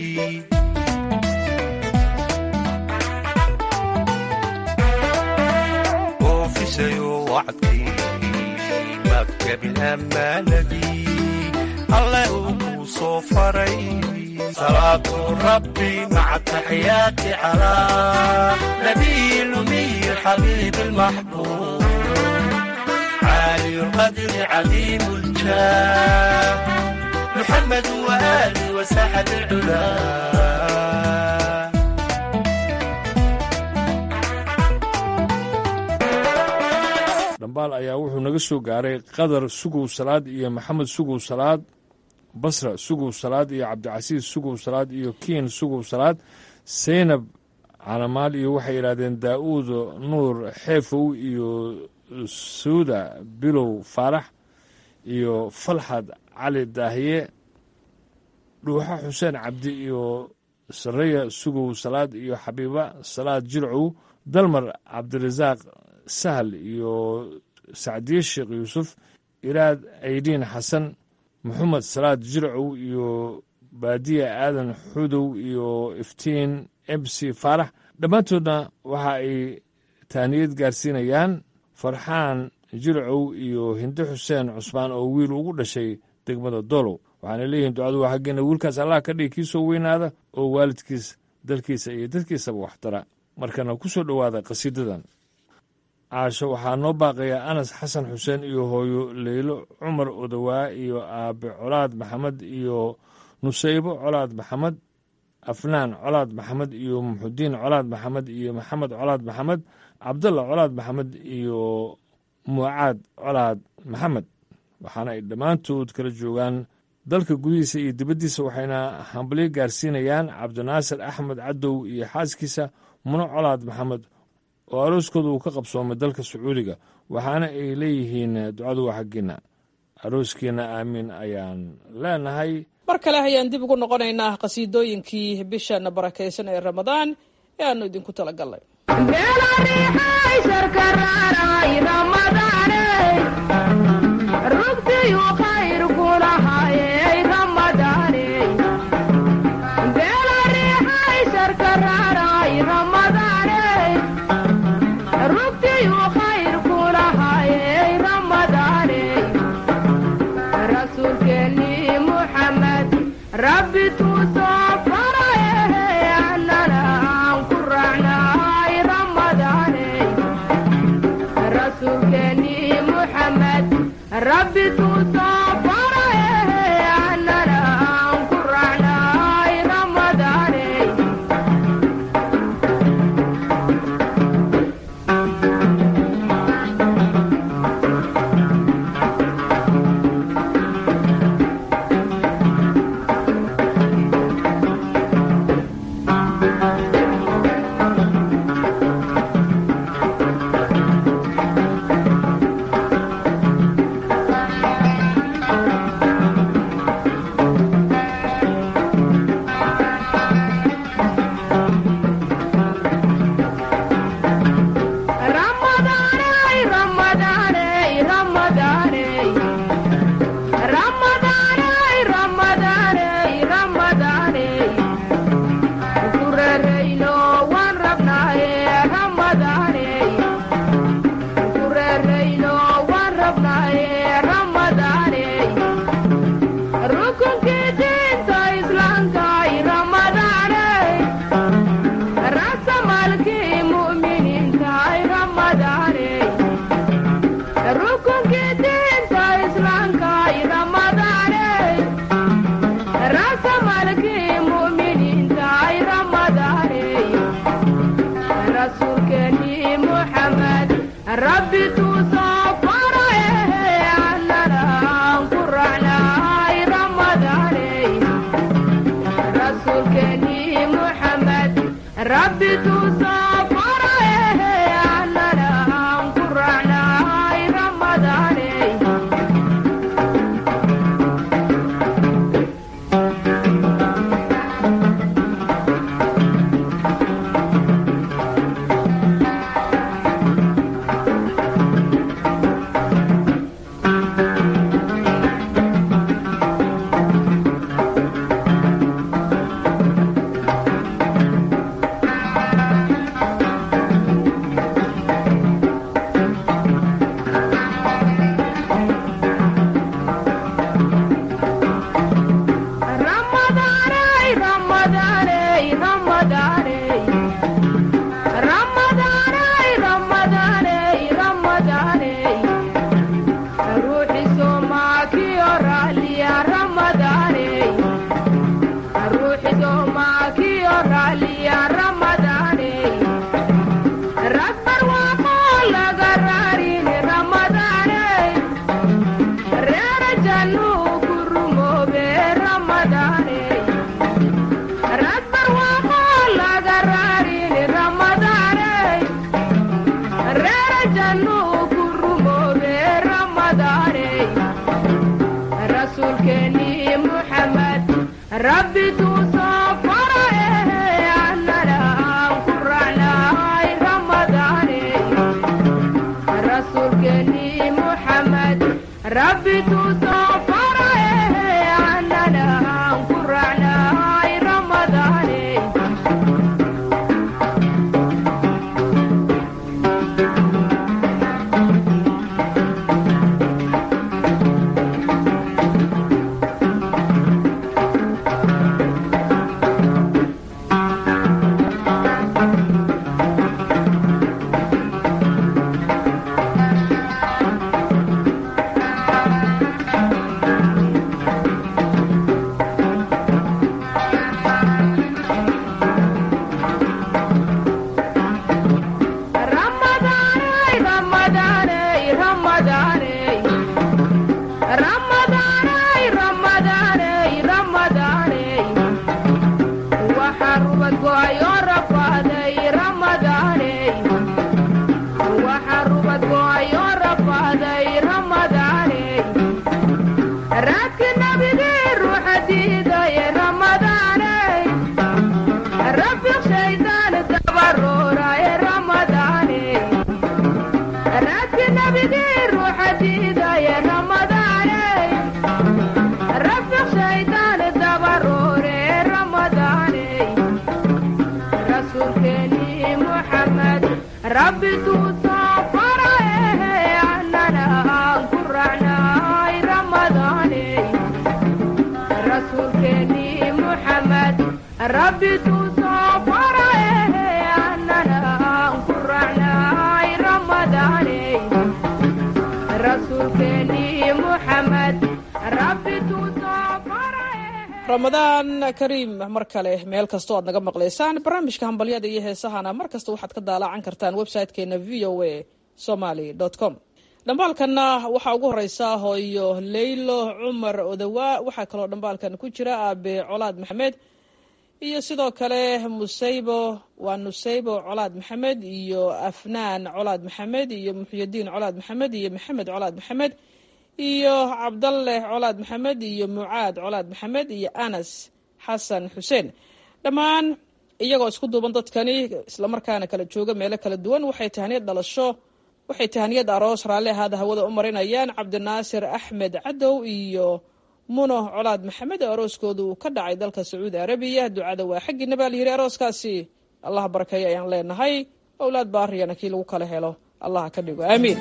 oofisayo wacdkii madgabin ammaanadii alle uu ku soo faray salaatu rabbi maca taxiyaati calaa nabiyi lumiyi xabiibi lmaxbuub عالي القدر عظيم الجاه محمد وآله وسحب العلا dhambaal ayaa wuxuu naga soo gaaray qadar sugow salaad iyo maxamed sugow salaad basra sugow salaad iyo cabdicasiis sugow salaad iyo kiin sugow salaad seynab calamaal iyo waxay yidhahdeen daa'uud nuur xeefow iyo suuda bilow faarax iyo falxad cali daahiye dhuuxa xuseen cabdi iyo sareya sugow salaad iyo xabiiba salaad jilcow dalmar cabdirasaaq sahal iyo sacdiye sheekh yuusuf iraad aydiin xasan maxamed salaad jilcow iyo baadiya aadan xudow iyo iftiin mc faarax dhammaantoodna waxa ay taaniyad gaarsiinayaan farxaan jilcow iyo hinde xuseen cusmaan oo wiil ugu dhashay degmada dolow waxaana leeyihiin ducadu waa xaggeena wiilkaas allah ka dhigi kii soo weynaada oo waalidkiis dalkiisa iyo dadkiisaba waxtara markana ku soo dhowaada qhasiidadan caasho waxaa noo baaqaya anas xasan xuseen iyo hooyo leylo cumar odowaa iyo aabe colaad maxamed iyo nusaybo colaad maxamed afnaan colaad maxamed iyo muxudiin colaad maxamed iyo maxamed colaad maxamed cabdalla colaad maxamed iyo mucaad colaad maxamed waxaana ay dhammaantood kala joogaan dalka gudihiisa iyo dibaddiisa waxayna hambalyo gaarsiinayaan cabdinaasir axmed cadow iyo xaaskiisa muno colaad maxamed oo arooskooda uu ka qabsoomay dalka sacuudiga waxaana ay leeyihiin ducadu waa xaggiinna arooskiina aamiin ayaan leenahay mar kale ayaan dib ugu noqonaynaa qhasiidooyinkii bishan barakaysan ee ramadaan ee aanu idinku talagalnay rabbi tuusoo farae annana aan ku raacnaay ramadaane rasuulkeennii muxamed rabbi tuusoo farae annana aan ku raacnaay ramadaane Ramadaaney, Ramadaaney, Ramadaaney. Ramadaaney, Ramadaaney, Ramadaaney. Waxaa rubad go'ayoo rafaaday Ramadaaney. Waxaa rubad go'ayoo rafaaday Ramadaaney. Raadki nabigii ruuxa diiday Ramadaaney. Rafiiq shaydaan dabarooraaye Ramadaaney. raadki nabigii ruuxa diidaye ramadaaney rafiq shaydaan dabaroore ramadaaney rasuulkeennii muxamed rabbi tuusoo farae annana aan ku raacnaay ramadaaney rasuulkeennii muxamed rabbi tuusoo farae annana aan ku raacnaay ramadaaney rasuulkeennii muxamed rabbi tuusoo ramadaan kariim mar kale meel kastoo aad naga maqlaysaan barnaamijka hambalyada iyo heesahana mar kasta waxaad ka daalaacan kartaan website-keena v o a somaly com dhambaalkanna waxaa ugu horeysa hooyo leylo cumar odawaa waxaa kaloo dhambaalkan ku jira aabe colaad maxamed iyo sidoo kale musaybo waa nusaybo colaad maxamed iyo afnaan colaad maxamed iyo muxyidiin colaad maxamed iyo maxamed colaad maxamed iyo cabdalle colaad maxamed iyo mucaad colaad maxamed iyo anas xasan xuseen dhammaan iyagoo isku duuban dadkani islamarkaana kala jooga meelo kala duwan waxay tahaniyad dhalasho waxay tahaniyad aroos raalli ahaada hawada u marinayaan cabdinaasir axmed cadow iyo muno colaad maxamed oo arooskooda uu ka dhacay dalka sacuudi arabiya ducada waa xaggiina baa layidhi arooskaasi allah barakeeyo ayaan leenahay owlaad baariyana kii lagu kala helo allah ka dhigo aamiin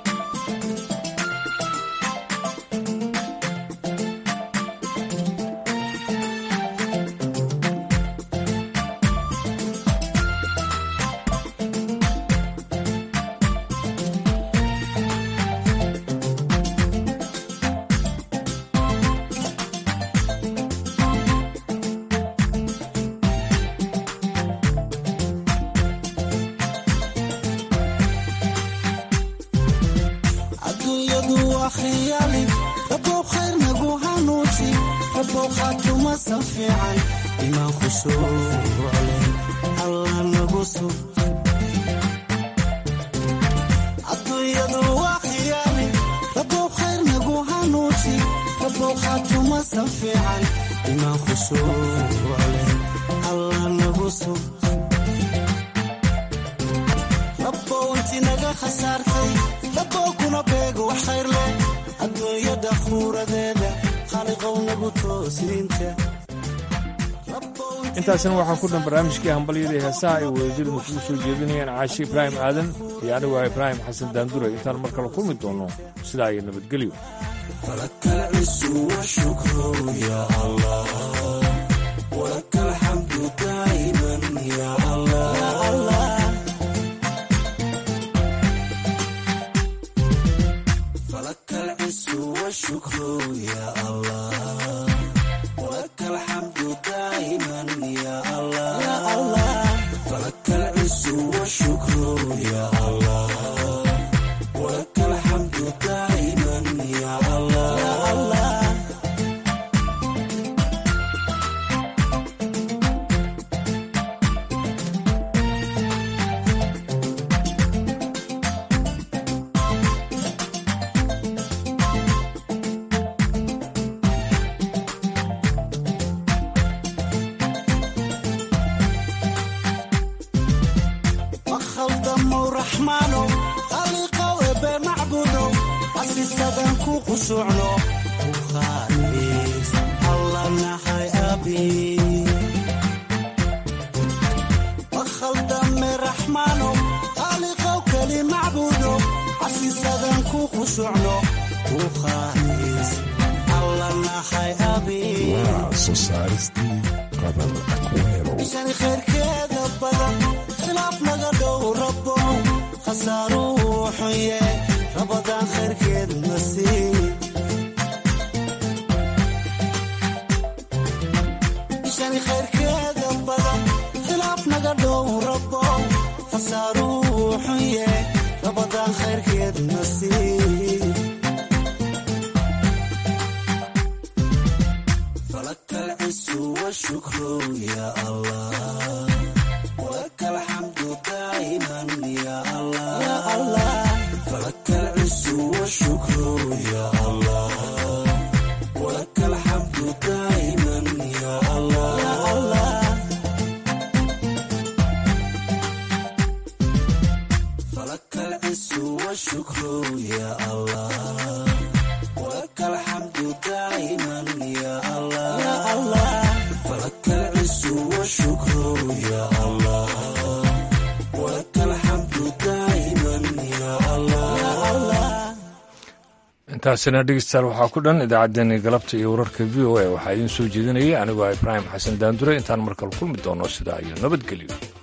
adduunyadu waa khiyaali rabow khayr nagu hanuuji rabow khaatumasan fiican imaan khushuuclen alla nagu sug adduunyadu waa khiyaali rabow khayr nagu hanuuji rabow khaatumasan fiican imaan khushuuclen alla nagu sug rabow inti naga khasaartay rabow kuna beego wax khayr leh adduunyada khuuradeeda khaliqow nagu toosiinta intaasna waxaa ku dhan barnaamijkii hambalyadii heesaha ay wadajirnu kugu soo jeedinayaan caashi ibraahim aadan iyo anigu ah ibraahim xasan daandure intaan mar kale kulmi doonno sidaa iyo nabadgelyo فلك العز والشكر يا الله ولك الحمد دائما يا الله يا الله فلك العز والشكر يا الله ولك الحمد دائما يا الله يا الله فلك العز والشكر يا الله ولك الحمد دائما يا الله يا الله khushuucno ukhaaliis alla nahay abi wakhaldame raxmaano khaaliqow keli macbuudo casiisadan ku khushuucno ukhaaliis alla nahay abi ishani khayrkeeda badan khilaaf naga dhow rabo khasaaruhu xunye rabadaan khayrkeed nasiib ishani khayrkeeda badan khilaaf naga dhow rabo khasaaruhu xunye rabadaan khayrkeed nasiib فلك العز والشكر يا الله ولك الحمد دائما يا الله يا الله فلك العز والشكر يا الله ولك الحمد دائما يا الله يا الله فلك العز والشكر يا الله ولك الحمد دائما يا الله يا الله فلك العز والشكر يا الله ولك الحمد دائما يا الله يا الله intaasina dhegeystayaal waxaa ku dhan idaacaddeenii galabta iyo wararka v o a waxaa idiin soo jeedinayay anigoo ah ibraahim xasan daandure intaan markale kulmi doono sidaa iyo nabadgelyo